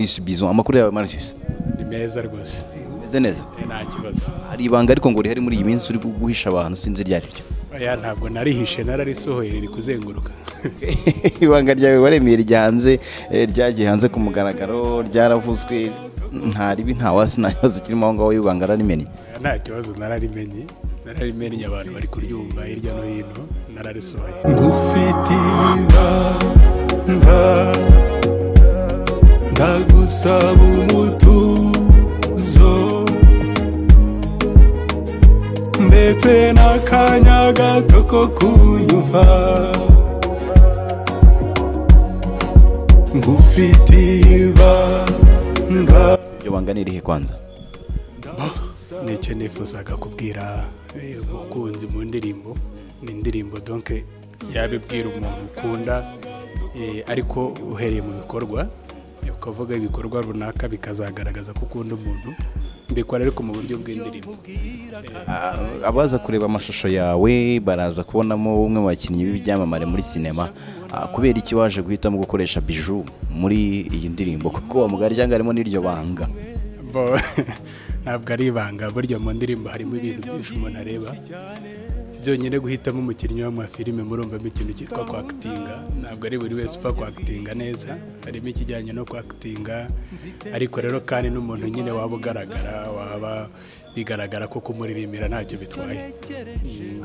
bizo amakuru yawe Marius ni meza rwose umeze neza nta kibazo hari ibanga ariko ngo rihari muri iyi minsi uri guhisha abantu sinzi iryo ari ryo oya ntabwo narihishe nararisohoye riri kuzenguruka ibanga ryawe waremeye ryanze eh, ryagiye hanze ku mugaragaro ryaravuzwe nta ribi nta wasi nta kibazo kirimo aho ngaho y'ibanga rarimenye Oya, nta kibazo nararimenye nararimenye abantu bari kuryumva hirya no hino nararisohoye ngufitiba nda ndagusaba umutuzo ndetse n'akanya gato ko kunyumva ngufitiba nda iryo banga ni irihe kwanza nicyo nifuzaga kubwira eh, umukunzi mu ndirimbo ni indirimbo donke yabibwira umuntu ukunda eh, ariko uhereye mu bikorwa ni ukuvuga ibikorwa runaka bikazagaragaza ko ukunda umuntu mbikora ariko mu buryo bw'indirimbo Ah, abaza kureba amashusho yawe baraza kubonamo umwe mu bakinnyi b'ibyamamare muri sinema Ah, kubera iki waje guhitamo gukoresha biju muri iyi ndirimbo kuko uwo mugari cyangwa harimo n'iryo banga Bo, ntabwo ari ibanga burya mu ndirimbo harimo ibintu byinshi umuntu areba byonyine guhitamo umukinnyi w'amafilime murumvamo ikintu cyitwa kwakitinga ntabwo ari buri wese upfa kwakitinga neza harimo ikijyanye no kwakitinga ariko rero kandi n'umuntu nyine waba ugaragara waba bigaragara ko kumuririmbira ntacyo bitwaye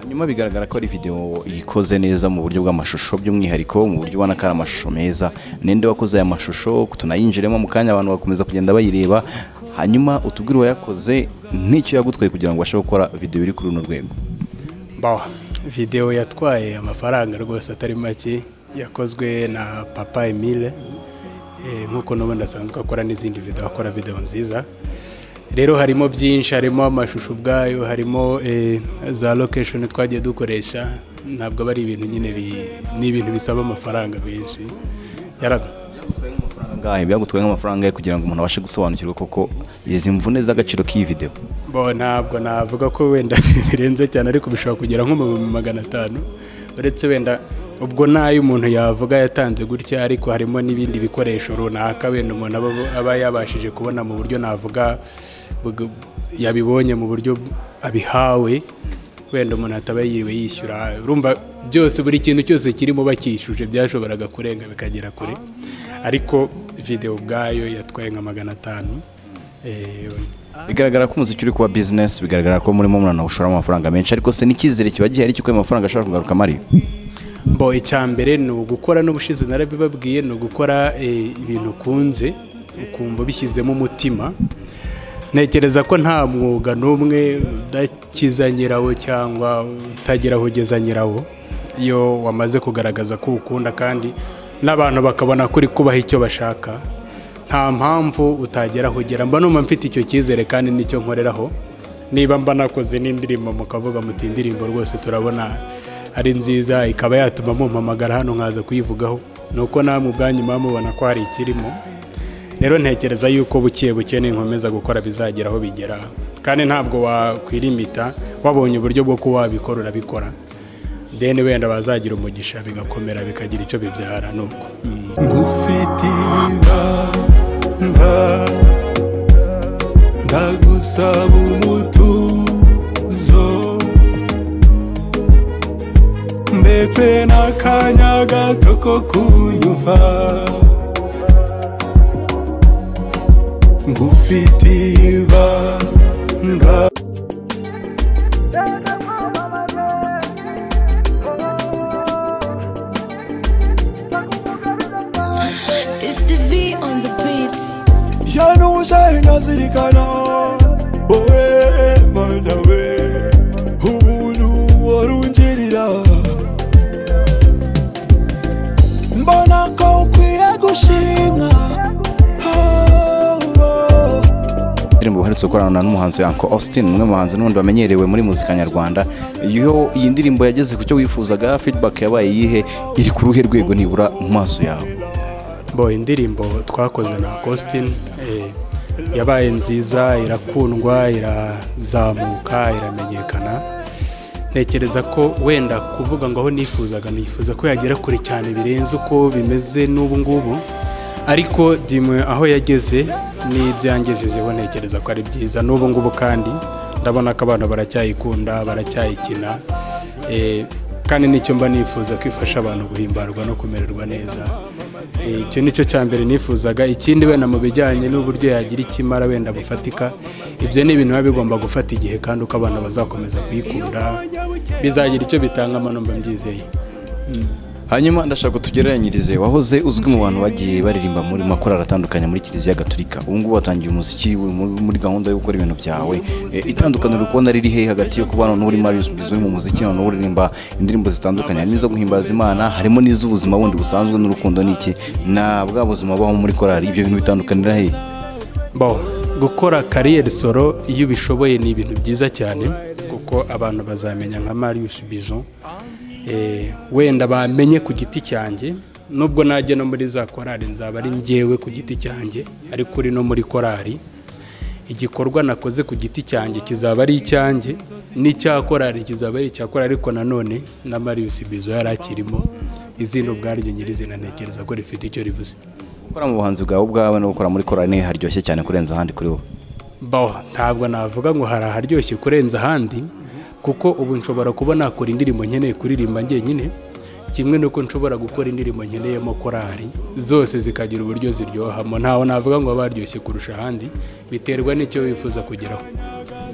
hanyuma bigaragara ko ari videwo ikoze neza mu buryo bw'amashusho by'umwihariko mu buryo ubona ko ari amashusho meza ninde wakoze aya mashusho tunayinjiremo mu kanya abantu bakomeza kugenda bayireba hanyuma utubwire uwayakoze n'icyo yagutwaye kugira ngo ubashe gukora videwo iri kuri runo rwego bawa videwo yatwaye amafaranga rwose atari make yakozwe na papa emile Eh, nk'uko n'ubundi asanzwe akora n'izindi videwo akora videwo nziza rero harimo byinshi harimo amashusho ubwayo harimo eh, za location twagiye dukoresha ntabwo aba ari ibintu nyine bi- ni ibintu bisaba amafaranga menshi Yara- ngahe byagutwaye nk'amafaranga ye kugira ngo umuntu abashe gusobanukirwa koko izi mvune z'agaciro k'iyi video bo ntabwo navuga ko wenda birenze cyane ariko bishobora kugera nko mu bihumbi magana atanu uretse wenda ubwo nayo umuntu yavuga yatanze gutya ariko harimo n'ibindi bikoresho runaka wenda umuntu aba- aba yabashije kubona mu buryo navuga bug- yabibonye mu buryo abihawe wenda umuntu ataba yiwe yishyura urumva byose buri kintu cyose kirimo bakishuje byashoboraga kurenga bikagera kure ariko videwo ubwayo yatwaye nka magana atanu Eh, bigaragara ko umuziki uri kuba business bigaragara ko murimo muranawushoramo amafaranga menshi ariko se n'icyizere kiba gihari cy'uko ayo mafaranga ashobora kugaruka amari mbo icya mbere ni ugukora n'ubushize narabibabwiye ni ugukora eh, ibintu ukunze ukumva ubishyizemo umutima ntekereza ko nta mwuga n'umwe udakiza nyirawo cyangwa utagira aho ugeza nyirawo iyo wamaze kugaragaza ko ukunda kandi n'abantu bakabona ko uri kubaha icyo bashaka nta mpamvu utagera aho ugera mba numva mfite icyo cyizere kandi nicyo nkoreraho niba mba nakoze n'indirimbo mukavuga muti indirimbo rwose turabona ari nziza ikaba yatuma mumpamagara hano nkaza kuyivugaho ni uko namwe ubwanyu muba mubona ko hari ikirimo rero ntekereza yuko buke buke ninkomeza gukora bizagera aho bigera kandi ntabwo wakwirimita wabonye uburyo bwo kuba wabikora urabikora deni wenda bazagira umugisha bigakomera bikagira icyo bibyara ni uko Mm. ngufitiba nda ndagusaba umutuzo ndetse n'akanya gato ko kunyumva ngufitiba nda It's the V on the beats. yanuje ndazirikana wowe mana we ubuntu warungirira mbona ko ukwiye gushimwa Oh, oh. indirimbo uherutse gukorana n'umuhanzi Uncle Austin umwe mu bahanzi n'ubundi bamenyerewe muri muzika nyarwanda iyo iyi ndirimbo yageze ku cyo wifuzaga feedback yabaye iyihe iri ku ruhe rwego nibura mu maso yawe bo indirimbo twakoze na Costin eh, yabaye nziza irakundwa irazamuka iramenyekana ntekereza ko wenda kuvuga ngo aho nifuzaga nifuza ko yagera kure cyane birenze uko bimeze n'ubu ngubu ariko dimwe aho yageze n'ibyangejejeho ntekereza ko ari byiza n'ubu ngubu kandi ndabona ko abana baracyayikunda baracyayikina eh, kandi nicyo mba nifuza ko ifasha abantu guhimbarwa no kumererwa neza Eh, icyo nicyo cya mbere nifuzaga ikindi wenda mu bijyanye n'uburyo yagira ikimara wenda bufatika ibyo ni ibintu biba bigomba gufata igihe kandi uko abana bazakomeza kuyikunda bizagira icyo bitanga amanombe mbyizeye hanyuma ndashaka ko tugereranyirize wahoze uzwi mu bantu bagiye baririmba muri makorari atandukanye muri kiliziya gaturika ubu ngubu watangiye umuziki uri mu- muri gahunda yo gukora ibintu byawe Eh, itandukaniro uri kubona riri he hagati yo kubana n'uri marius bizwi mu muziki noneho uririmba indirimbo zitandukanye harimo izo guhimbaza imana harimo n'iz'ubuzima bundi busanzwe n'urukundo n'iki na bwa buzima baho muri korari ibyo bintu bitandukanira he bo gukora kariyeri soro iyo ubishoboye ni ibintu byiza cyane kuko abantu bazamenya nka marius bizo Eh, wenda bamenye ku giti cyanjye nubwo najya no muri za korari nzaba ari njyewe ku giti cyanjye ariko uri no muri korari igikorwa nakoze ku giti cyanjye kizaba ari icyanjye n'icya korari kizaba ari icya korari ariko nanone na marius bizo yari akirimo izina ubwaryo nyirizina ntekereza ko rifite icyo rivuze gukora mu buhanzi bwawe ubwawe no gukora muri korari ni haryoshye cyane kurenza ahandi kuri wowe bo ntabwo navuga ngo hari aharyoshye kurenza ahandi kuko ubu nshobora kuba nakora indirimbo nkeneye kuririmba njyenyine kimwe n'uko nshobora gukora indirimbo nkeneyemo korari zose zikagira uburyo ziryohamo ntaho navuga ngo baba baryoshye kurusha ahandi biterwa n'icyo wifuza kugeraho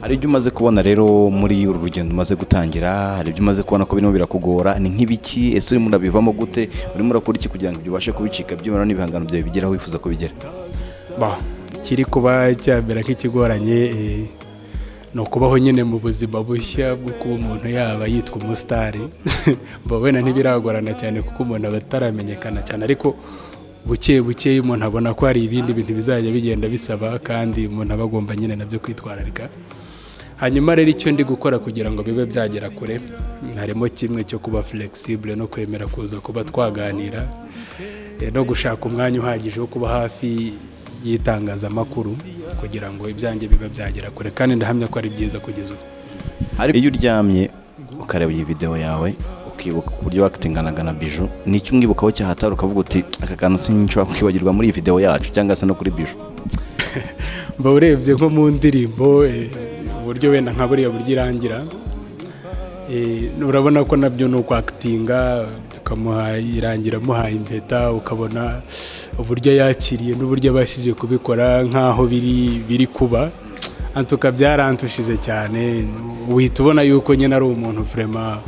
hari ibyo umaze kubona rero muri uru rugendo umaze gutangira hari ibyo umaze kubona ko birimo birakugora ni nk'ibiki ese urimo urabivamo gute urimo urakora iki kugira ngo ibyo ubashe kubicika byibura n'ibihangano byawe bigeraho wifuza kubigera ba kiri kuba cyamera nk'ikigoranye eh, ni ukubaho nyine mu buzima bushya bwo kuba umuntu yaba yitwa umusitari mba wenda ntibiragorana cyane kuko umuntu aba ataramenyekana cyane ariko buke buke iyo umuntu abona ko hari ibindi bintu bizajya bigenda bisaba kandi umuntu aba agomba nyine nabyo kwitwararika hanyuma rero icyo ndi gukora kugira ngo bibe byagera kure harimo kimwe cyo kuba flexible no kwemera kuza kuba twaganira eh, no gushaka umwanya uhagije wo kuba hafi y'itangazamakuru kugira ngo ibyanjye bibe byagera kure kandi ndahamya ko ari byiza kugeza ubu hari iyo uryamye ukareba iyi videwo yawe ukibuka ku buryo wakitinganaga na biju ni icyo umwibukaho cyahatari ukavuga uti aka kantu sinshobora kwibagirwa muri iyi videwo yacu cyangwa se no kuri biju mba urebye nko mu ndirimbo eh, uburyo wenda nka buriya buryo irangira eh, urabona ko nabyo ni ukwakitinga tukamuha irangira amuhaye impeta ukabona uburyo yakiriye n'uburyo abashije kubikora nk'aho biri biri kuba antuka byarantushije cyane uhita ubona yuko nyine ari umuntu vraiment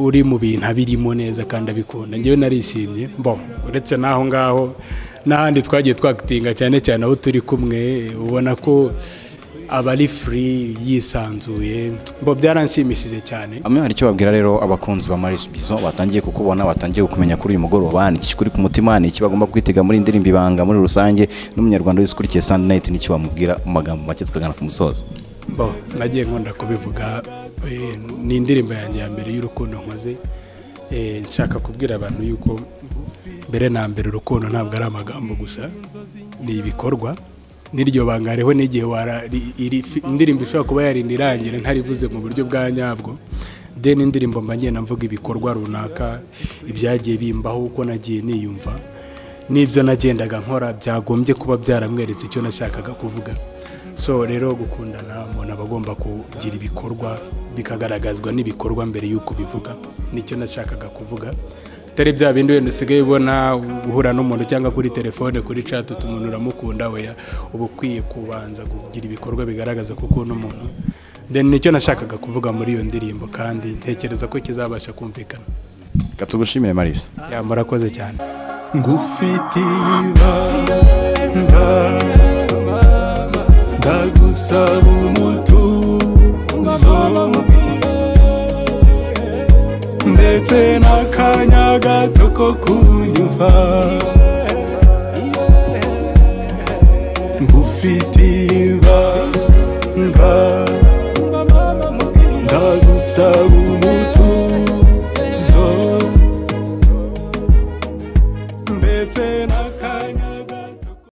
uri mu bintu abirimo neza kandi abikunda ngewe narishimye bo uretse n'aho ngaho n'ahandi twagiye twakitinga cyane cyane aho turi kumwe ubona ko aba ari furi yisanzuye bo byaranshimishije cyane amwe hari icyo babwira rero abakunzi ba Maris Bizo batangiye kukubona batangiye kukumenya kuri uyu mugoroba ni iki kuri ku mutima ni iki bagomba kwitega muri indirimbo ibanga muri rusange n'umunyarwanda wese ukurikiye Sunday Night ni iki wamubwira mu magambo make tukagana ku musozo bo nagiye nkunda kubivuga eh, ni indirimbo yanjye ya mbere y'urukundo nkoze Eh, nshaka kubwira abantu yuko mbere na mbere urukundo ntabwo ari amagambo gusa ni ibikorwa n'iryo banga hariho n'igihe wara- ri- iri- fi- indirimbo ishobora kuba yarinda irangira ntarivuze mu buryo bwa nyabwo deni indirimbo mba ngenda mvuga ibikorwa runaka ibyagiye bimbaho uko nagiye niyumva n'ibyo nagendaga nkora byagombye kuba byaramweretse icyo nashakaga kuvuga so rero gukundana umuntu aba agomba kugira ibikorwa bikagaragazwa n'ibikorwa mbere y'uko bivuga nicyo nashakaga kuvuga atari bya bindi wenda usigaye ubona guhura n'umuntu cyangwa kuri telefone kuri chat uti umuntu uramukunda we uba ukwiye kubanza kugira ibikorwa bigaragaza ko ukunda umuntu then nicyo nashakaga kuvuga muri iyo ndirimbo kandi ntekereza ko kizabasha kumvikana reka tugushimire Maris ya murakoze cyane ngufitiye ibanga ndagusaba umutuzo ndetse n'akanya gato ko kunyumva ngufitiye ibanga ndagusaba